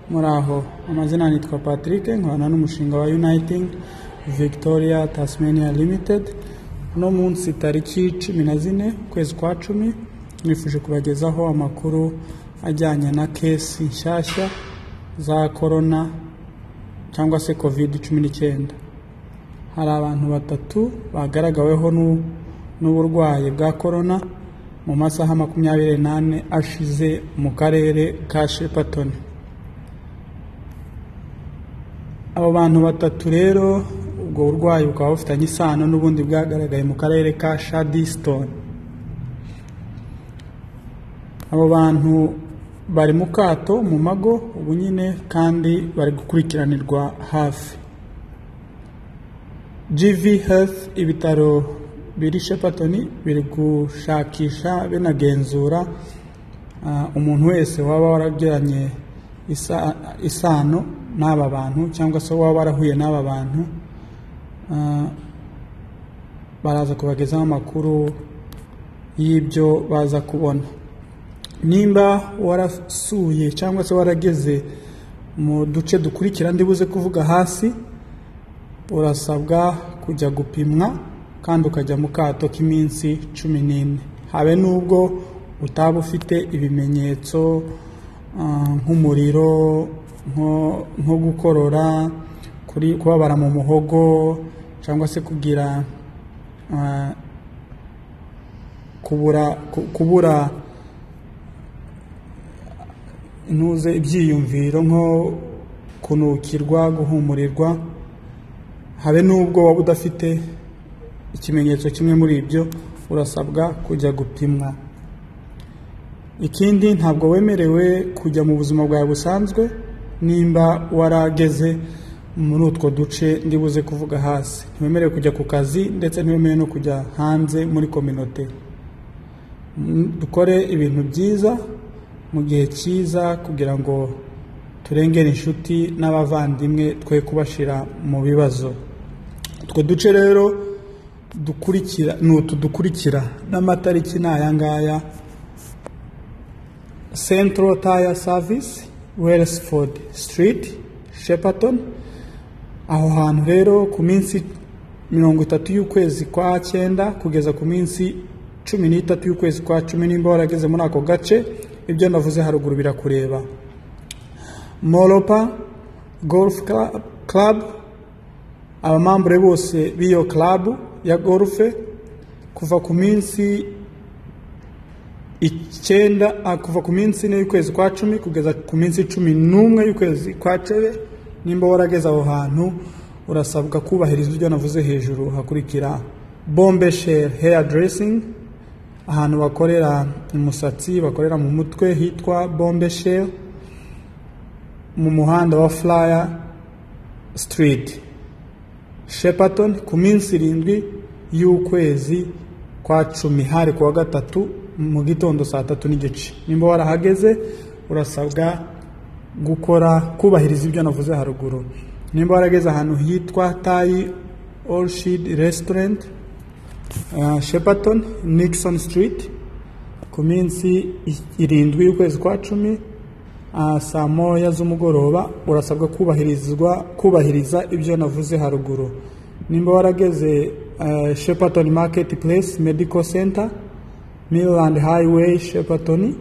muraho amazina nitwa Patrick nkorana n'umushinga wa Uniting Victoria Tasmania Limited uno munsi tariki cumi na zine ukwezi kwa cumi nifuje kubagezaho amakuru ajyanye na kesi nshyashya za korona cyangwa se covid cumi n'icyenda hari abantu batatu bagaragaweho n'u- n'uburwayi bwa korona mu masaha makumyabiri n'ane ashize mu karere ka Shepparton abo bantu batatu rero ubwo burwayi bukaba bufitanye isano n'ubundi bwagaragaye mu karere ka Shadistone abo bantu bari mu kato mu mago ubu nyine kandi bari gukurikiranirwa hafi GV Health ibitaro biri Shepperton biri gushakisha binagenzura ah, umuntu wese waba waragiranye isa- isano n'aba bantu cyangwa se waba warahuye n'aba bantu ah, baraza kubagezaho amakuru y'ibyo baza kubona nimba warasuye cyangwa se warageze mu duce dukurikira ndibuze kuvuga hasi urasabwa kujya gupimwa kandi ukajya mu kato k'iminsi cumi n'ine habe n'ubwo utaba ufite ibimenyetso ah, nk'umuriro nko- nko gukorora kuri- kubabara mu muhogo cyangwa se kugira ah, kubura ku- kubura ntuze ibyiyumviro nko kunukirwa guhumurirwa habe n'ubwo waba udafite ikimenyetso kimwe muri ibyo urasabwa kujya gupimwa ikindi ntabwo wemerewe kujya mu buzima bwawe busanzwe nimba warageze muri utwo duce ndibuze kuvuga hasi ntiwemerewe kujya ku kazi ndetse ntiwemerewe no kujya hanze muri kominote Mm, dukore ibintu byiza mu gihe cyiza kugira ngo turengere inshuti n'abavandimwe twe kubashyira mu bibazo utwo duce rero dukurikira ni utu dukurikira n'amatariki ni aya ngaya central tire service wellsford street shepperton aho hantu rero ku minsi mirongo itatu y'ukwezi kwa cyenda kugeza ku minsi cumi n'itatu y'ukwezi kwa cumi nimba warageze muri ako gace ibyo navuze haruguru birakureba moropa golf Cla- club abamambure bose b'iyo club ya golfe kuva ku minsi icyenda ah, kuva ku minsi ine y'ukwezi kwa cumi kugeza ku minsi cumi n'umwe y'ukwezi kwa cebe nimba warageze aho hantu urasabwa kubahiriza ibyo navuze hejuru hakurikira bombe share hair dressing ahantu bakorera umusatsi bakorera mu mutwe hitwa bombe share mu muhanda wa flyer street Shepperton ku minsi irindwi y'ukwezi kwa cumi hari kuwa gatatu mu gitondo saa tatu n'igice nimba warahageze urasabwa gukora kubahiriza ibyo navuze haruguru nimba warageze ahantu hitwa tayi orshid restaurant uh, Shepperton Nixon Street ku minsi i- irindwi y'ukwezi kwa cumi ah, saa moya z'umugoroba urasabwa kubahirizwa kubahiriza ibyo navuze haruguru nimba warageze uh, Shepperton Market Place Medical Center Midland Highway Shepperton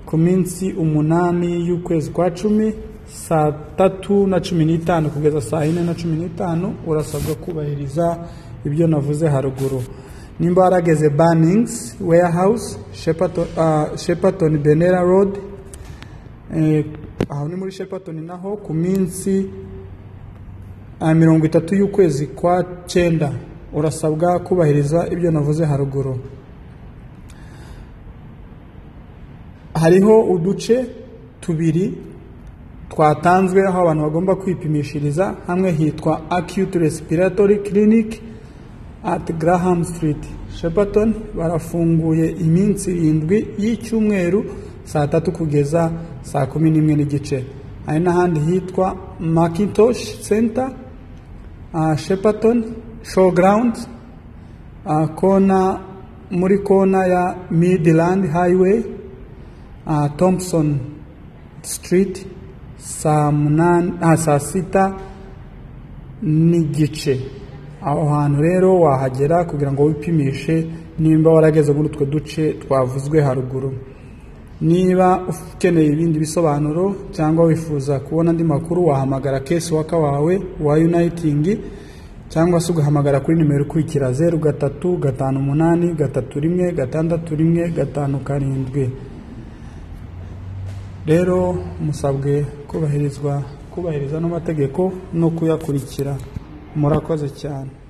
ku minsi umunani y'ukwezi kwa cumi saa tatu na cumi n'itanu kugeza saa yine na cumi n'itanu urasabwa kubahiriza ibyo navuze haruguru nimba warageze bannings warehouse Shepperton- ah, Shepperton benera road Eh, aho ni muri Shepperton naho ku minsi ah, mirongo itatu y'ukwezi kwa cyenda urasabwa kubahiriza ibyo navuze haruguru hariho uduce tubiri twatanzwe aho abantu bagomba kwipimishiriza hamwe hitwa acute respiratory clinic at graham street shepperton barafunguye iminsi irindwi y'icyumweru saa tatu kugeza saa kumi n'imwe n'igice hari n'ahandi hitwa macintosh center uh, shepperton showground uh, kona muri kona ya midland highway uh, thompson Street saa munani ah, saa sita n'igice aho hantu rero wahagera kugira ngo wipimishe nimba warageze muri utwo duce twavuzwe haruguru niba ukeneye ibindi bisobanuro cyangwa wifuza kubona andi makuru wahamagara kesi waka wawe wa uniting cyangwa se ugahamagara kuri nimero ikurikira zeru gatatu gatanu umunani gatatu rimwe gatandatu rimwe gatanu karindwi rero musabwe kubahirizwa kubahiriza n'amategeko no kuyakurikira murakoze cyane